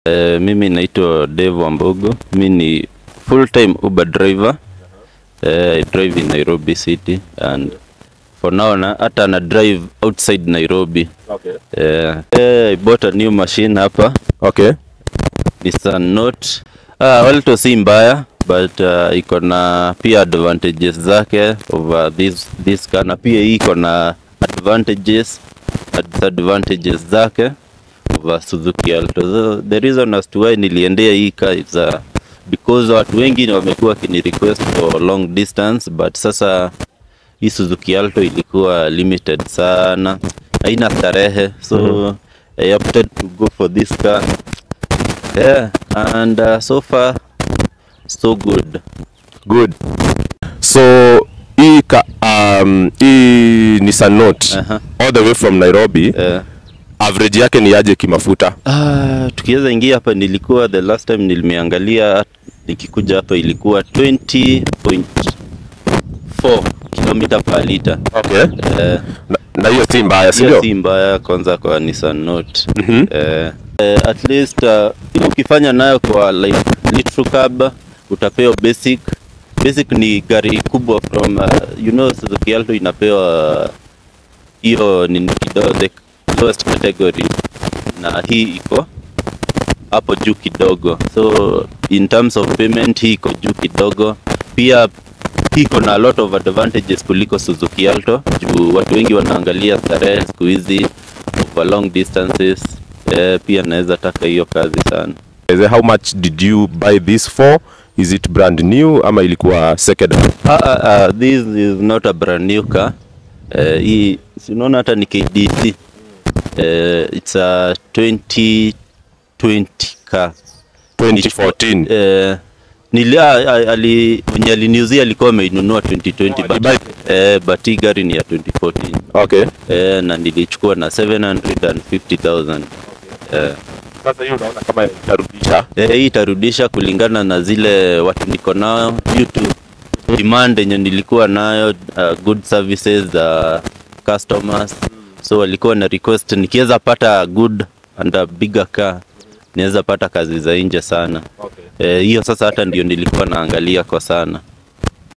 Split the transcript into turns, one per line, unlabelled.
Uh, mimi naitwa Dave Wambugu. Mi ni full time Uber driver. Uh, I drive in Nairobi city and for now na hata na drive outside Nairobi.
Okay.
Uh, I bought a new machine hapa
Okay.
Nissan Note. Ah, well to si mbaya but uh, iko na pia advantages zake over this this car na pia hii iko na advantages na disadvantages zake over Suzuki Alto. So, the reason as to why niliendea hii car is uh, because watu wengi wamekuwa wakini request for long distance but sasa hii Suzuki Alto ilikuwa limited sana, haina starehe so I opted to go for this car yeah and uh, so far so good
Good. So hii ka, um, hii Nissan Note
Aha.
all the way from Nairobi
uh,
average yake ni aje kimafuta?
Ah, tukiweza ingia hapa nilikuwa the last time nilimeangalia nikikuja hapa ilikuwa 20.4 kilomita per liter.
Okay.
Eh,
Na, na hiyo si mbaya, si
hiyo
ndio?
si mbaya kwanza kwa Nissan Note.
Mhm.
Eh, eh, at least uh, ukifanya nayo kwa like litro cab utapewa basic. Basic ni gari kubwa from uh, you know Suzuki Alto inapewa hiyo ni kidogo the lowest category na hii iko hapo juu kidogo so in terms of payment hii iko juu kidogo pia hii iko na a lot of advantages kuliko Suzuki Alto juu watu wengi wanaangalia starehe siku hizi over long distances eh, pia naweza taka hiyo kazi sana
Is it- How much did you buy this for? Is it brand new ama ilikuwa second hand?
ah, ah, ah, this is not a brand new car eh, hii si unaona hata ni KDC eh, it's a 2020 car
2014.
eh, nili ah, ah, ali mwenye aliniuzia alikuwa ameinunua 2020 but,
alibuy-
eh, but hii gari ni ya 2014
Okay.
eh, na nilichukua na 750,000 eh,
Sasa hiyo unaona kama itarudisha.
eh, hii itarudisha kulingana na zile watu niko nao due to demand yenye nilikuwa nayo uh, good services uh, customers so walikuwa na request nikiweza pata good and a bigger car niweza pata kazi za nje sana
Okay.
Eh, hiyo sasa hata ndio nilikuwa naangalia kwa sana